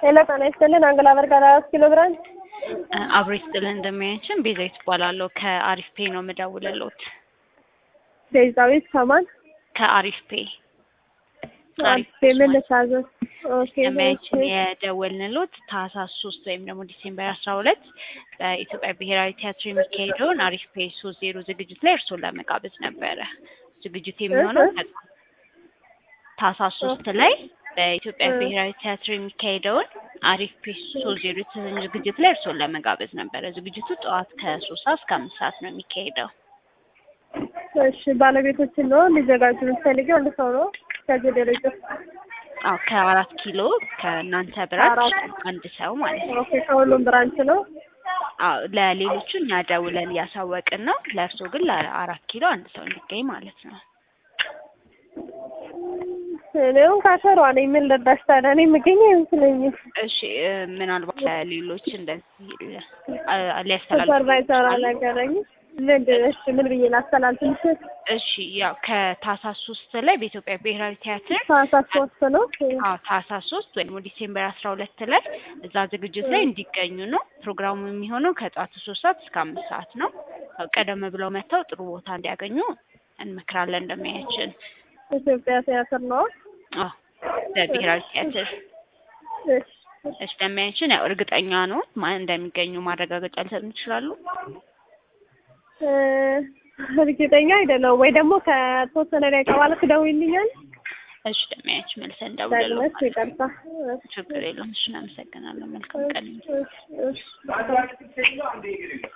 ሄሎ ጤና ይስጥልን አንገላ በርገር አራት ኪሎ ግራም አብሮ ይስጥልን እንደሚያችን ቤዛዊት እባላለሁ ከአሪፍ ፔ ነው የምደውልልዎት ቤዛዊት ከማን ከአሪፍ ፔ ምን ልታዘዝ? ኦኬ እንደሚያችን የደወልንልዎት ታህሳስ ሶስት ወይም ደግሞ ዲሴምበር አስራ ሁለት በኢትዮጵያ ብሔራዊ ቲያትር የሚካሄደውን አሪፍ ፔ ሶስት ዜሮ ዝግጅት ላይ እርስዎን ለመጋበዝ ነበረ። ዝግጅት የሚሆነው ታህሳስ ሶስት ላይ በኢትዮጵያ ብሔራዊ ቲያትር የሚካሄደውን አሪፍ ፔ ሶስት ዜሮ የተሰኘ ዝግጅት ላይ እርስዎን ለመጋበዝ ነበረ። ዝግጅቱ ጠዋት ከሶስት ሰዓት እስከ አምስት ሰዓት ነው የሚካሄደው። እሺ ባለቤቶችን ነው ሊዘጋጁ የምትፈልጊው? አንድ ሰው ነው ከዚህ ደረጃ? አዎ ከአራት ኪሎ ከእናንተ ብራንች አራት። አንድ ሰው ማለት ነው። ኦኬ ከሁሉም ብራንች ነው። አዎ ለሌሎቹ እኛ ደውለን እያሳወቅን ነው። ለእርስዎ ግን ለአራት ኪሎ አንድ ሰው እንዲገኝ ማለት ነው። እኔው ካሰሯ ነኝ። ምን ልርዳሽ ታዲያ? እኔ የምገኘው አይመስለኝም። እሺ እ፣ ምናልባት ለሌሎች እንደዚህ አ- ሊያስተላልፉ ሱፐርቫይዘር ይችላሉ። አልነገረኝም። ምንድን እሺ ምን ብዬ ላስተላልፍልሽ? እሺ ያው ከታህሳስ ሶስት ላይ በኢትዮጵያ ብሔራዊ ቲያትር ታህሳስ ሶስት ነው። አዎ ታህሳስ ሶስት ወይም ዲሴምበር አስራ ሁለት ላይ እዛ ዝግጅት ላይ እንዲገኙ ነው። ፕሮግራሙ የሚሆነው ከጠዋቱ ሶስት ሰዓት እስከ አምስት ሰዓት ነው። ያው ቀደም ብለው መጥተው ጥሩ ቦታ እንዲያገኙ እንመክራለን። እንደሚያችን ኢትዮጵያ ቲያትር ነው። አዎ በብሔራዊ ቲያትር እሺ እሺ እንደሚያችን ያው እርግጠኛ ነው ማን እንደሚገኙ ማረጋገጫ ሊሰጡን ይችላሉ? እ፣ እርግጠኛ አይደለሁም። ወይ ደግሞ ከተወሰነ ደቂቃ በኋላ ትደውይልኛል? እሺ እንደሚያችን መልሰን ደግመሽ እንደውልልዎታለን። ይቅርታ። ችግር የለውም። እሺ እናመሰግናለን። መልካም ቀን። እሺ እሺ